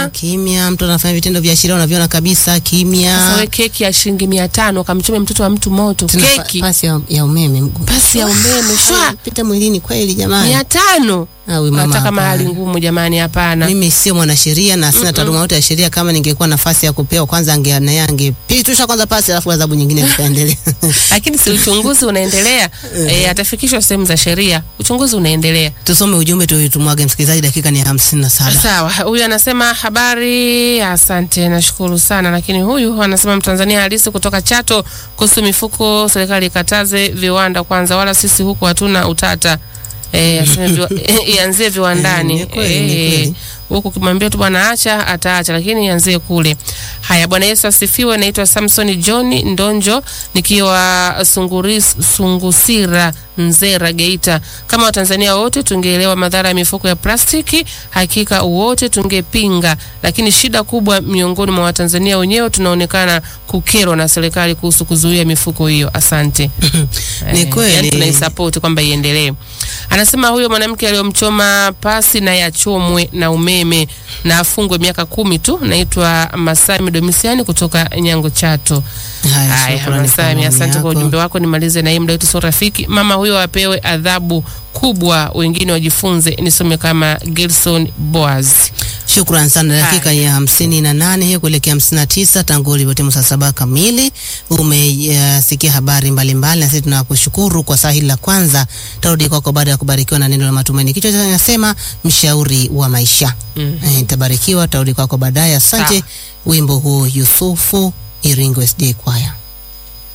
kimya. kimya. Mtu anafanya vitendo vya sheria unaviona kabisa Sasa kimya. we keki ya shilingi mia tano kamchome mtoto wa mtu moto, Tena pa- keki pasi ya, ya umeme mgu- pasi ya umeme shwa pita mwilini kweli jamani. mia tano Ah, huyu mama nataka mahali hapana. ngumu jamani, hapana. Mimi sio mwanasheria na sina taaluma yote ya sheria. Kama ningekuwa nafasi ya kupewa, kwanza ange naye angepitisha kwanza pasi, alafu adhabu nyingine zitaendelea. Lakini si uchunguzi unaendelea, e, atafikishwa sehemu za sheria, uchunguzi unaendelea. Tusome ujumbe tuitumwage msikilizaji, dakika ni hamsini na saba. Sawa, huyu anasema habari, asante, nashukuru sana. Lakini huyu anasema Mtanzania halisi kutoka Chato kuhusu mifuko, serikali ikataze viwanda kwanza, wala sisi huku hatuna utata. Eh, aseme viwa, ianzie viwandani. Eh, ni kweli, ni Eh, kweli. huku kimwambia tu bwana acha ataacha, lakini ianzie kule. Haya, Bwana Yesu asifiwe. Naitwa Samson John Ndonjo nikiwa Sunguris, Sungusira Nzera Geita. Kama Watanzania wote tungeelewa madhara ya mifuko ya plastiki, hakika wote tungepinga, lakini shida kubwa miongoni mwa Watanzania wenyewe tunaonekana kukerwa na serikali kuhusu kuzuia mifuko hiyo. Asante. Ni Eh, kweli. yani tunaisapoti kwamba iendelee. Anasema huyo mwanamke aliyomchoma pasi na yachomwe na umeme na afungwe miaka kumi tu. Naitwa Masami Domisiani kutoka Nyango Chato. Haya, Haya, shukrani kwa Masami, maoni asante kwa yako. ujumbe wako. Nimalize na hii muda wetu sio rafiki. Mama huyo apewe adhabu kubwa, wengine wajifunze. Nisome kama Gelson Boaz. Shukran sana. Dakika ya hamsini na nane hiyo kuelekea hamsini na tisa tangu ulivyotimu saa saba kamili. Umesikia habari mbalimbali, na sisi tunakushukuru kwa saa hili la kwanza. Tarudi kwako baada ya kubarikiwa na neno la matumaini. Kichwa cha nasema mshauri wa maisha. Mm. Eh, Tabarikiwa, tarudi kwako baadaye. Asante. Sawa. Wimbo huu Yusufu Iringo SD Kwaya.